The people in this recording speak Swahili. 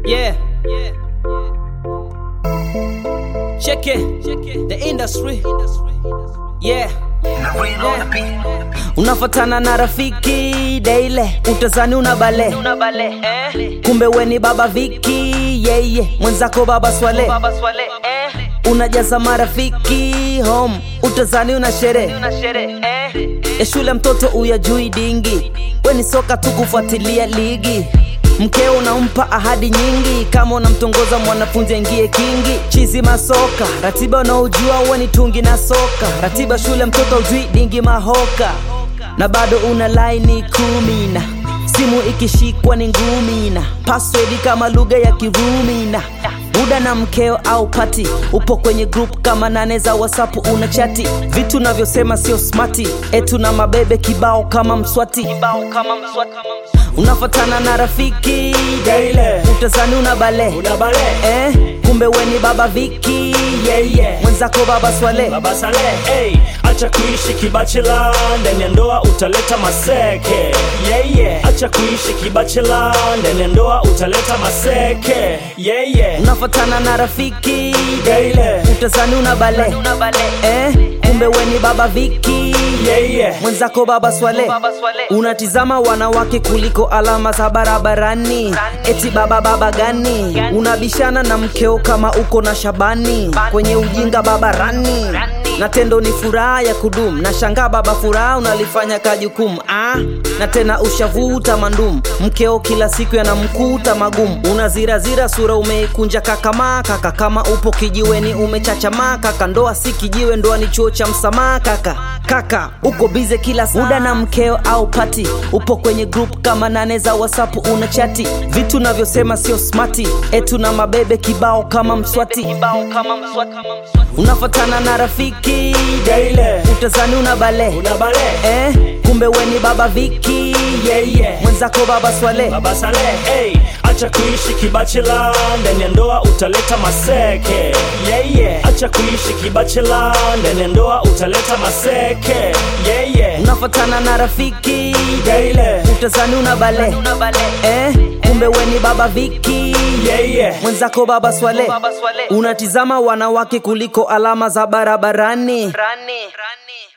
Yeah. Check it. The industry. Yeah. Unafatana na rafiki daile, utazani una bale, kumbe weni baba Viki yeye yeah, yeah. mwenzako baba Swale, unajaza marafiki home, utazani una sherehe ya shule, mtoto uyajui dingi, weni soka tu kufuatilia ligi mkeo unampa ahadi nyingi, kama unamtongoza mwanafunzi aingie kingi. Chizi masoka, ratiba unaojua uwe ni tungi na soka, ratiba shule mtoto ujui dingi mahoka, na bado una laini kumi na simu ikishikwa ni ngumi na password kama lugha ya Kirumi na buda na mkeo au pati, upo kwenye group kama nane za WhatsApp una chati, vitu navyosema sio smati, etu na mabebe kibao kama mswati, kibao kama mswati unafatana na rafiki Daile. utazani una bale Una bale. eh, kumbe weni baba Viki Yeah, yeah. mwenzako baba Swale Baba Saleh, hey, acha kuishi kibachela ndani ya ndoa utaleta maseke. Yeah, yeah. Acha kuishi kibachela ndani ya ndoa utaleta maseke. Yeah, yeah. unafatana na rafiki Daile. utazani una bale eh, kumbe weni baba Viki Yeah, yeah. mwenzako baba Swale unatizama wanawake kuliko alama za barabarani, eti baba baba gani? Unabishana na mkeo kama uko na Shabani kwenye ujinga babarani, na tendo ni furaha ya kudumu. Na shangaa baba, furaha unalifanya kajukumu ah, na tena ushavuta mandum, mkeo kila siku yanamkuta magumu. Unazirazira sura umeikunja kakamaa kaka, kama upo kijiweni umechachamaa kaka, ndoa si kijiwe, ndoa ni chuo cha msamaha kaka kaka uko bize kila muda na mkeo au pati upo kwenye group kama nane za whatsapp una chati vitu navyosema sio smati etu na mabebe kibao kama mswati unafatana na rafiki Daile. utazani una bale Una bale. eh, kumbe weni baba Viki Yeah, yeah. mwenzako baba Swale Baba Saleh, hey, acha kuishi kibachela ndani ya ndoa utaleta maseke. Yeah, yeah. Acha kuishi kibachela ndani ya ndoa utaleta maseke. Yeah, yeah. unafatana na rafiki Daile. utazani una bale eh, kumbe weni baba Viki Yeah, yeah. mwenzako baba Swale unatizama wanawake kuliko alama za barabarani. Rani. Rani.